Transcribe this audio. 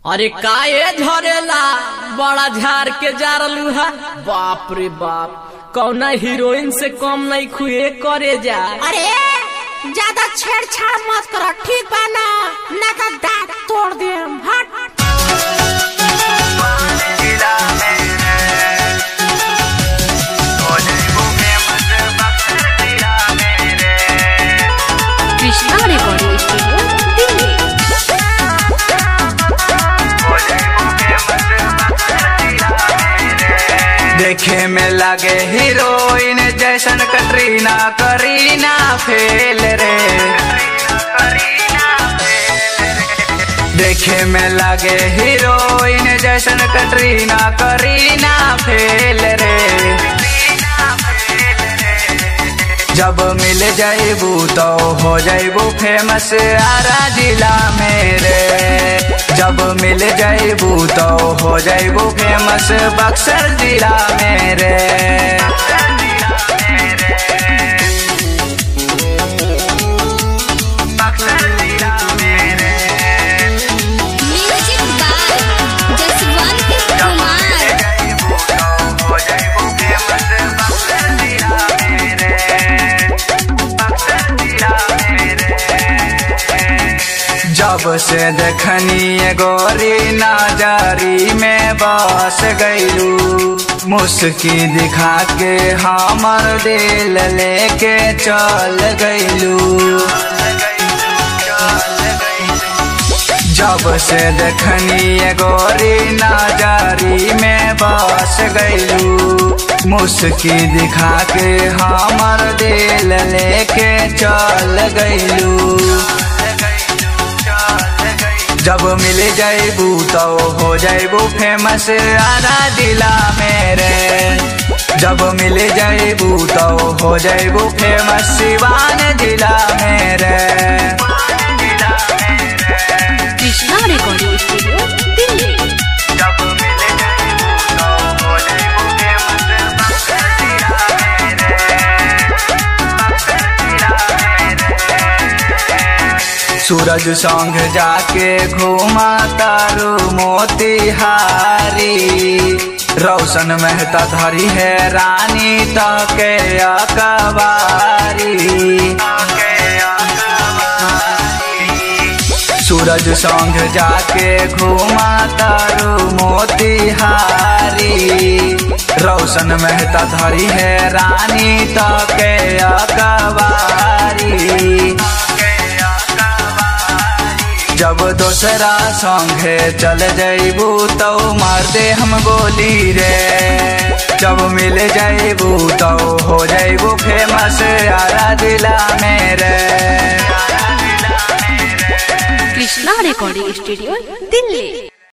अरे काए झरेला बड़ा झार के जारलू है बाप रे बाप कौना हीरोइन से कम नहीं खुए करे जा अरे ज्यादा छेड़छाड़ मत करो ठीक बा ना ना तो दांत तोड़ दे हट कृष्णा रिकॉर्डिंग स्टूडियो दिल्ली देखे में लगे हीरोइन जैसन कटरीना करीना फेल रे देखे में लगे हीरोइन जैसन कटरीना करीना फेल रे जब मिल जाइबू तो हो जाइबू फेमस आरा जिला मेरे जब मिल जाइबू तो हो जाइबू फेमस बक्सर जिला मेरे म्यूजिक बाय जसवंत कुमार जब से देखनी ये गोरी नाजारी में बस गईलू मुस्की दिखा के हमर दिल लेके चल गईलू जब से देखनी ये गोरी नाजारी में बस गईलू मुस्की दिखा के हमर दिल लेके चल गईलू जब मिल जाइबू तो हो जाइबू फेमस आरा जिला मेरे जब मिल जाइबू तो हो जाइबू फेमस सिवान जिला मेरे कृष्णा रिकॉर्डिंग स्टूडियो दिल्ली जब मिल जाइबू तो हो जाइबू फेमस बक्सर जिला मेरे बक्सर जिला मेरे सूरज संग जाके घूमा तारू मोतिहारी रोशन मेहता धरी है रानी तके अकबारी सूरज संग जाके घूमा तारू मोतिहारी रोशन मेहता धरी है रानी तके अकबारी जब दोसरा संगे चल जइबू तो मार दे हम गोली रे जब मिल जइबू तो हो जइबू फेमस आरा जिला मेरे कृष्णा रिकॉर्डिंग स्टूडियो दिल्ली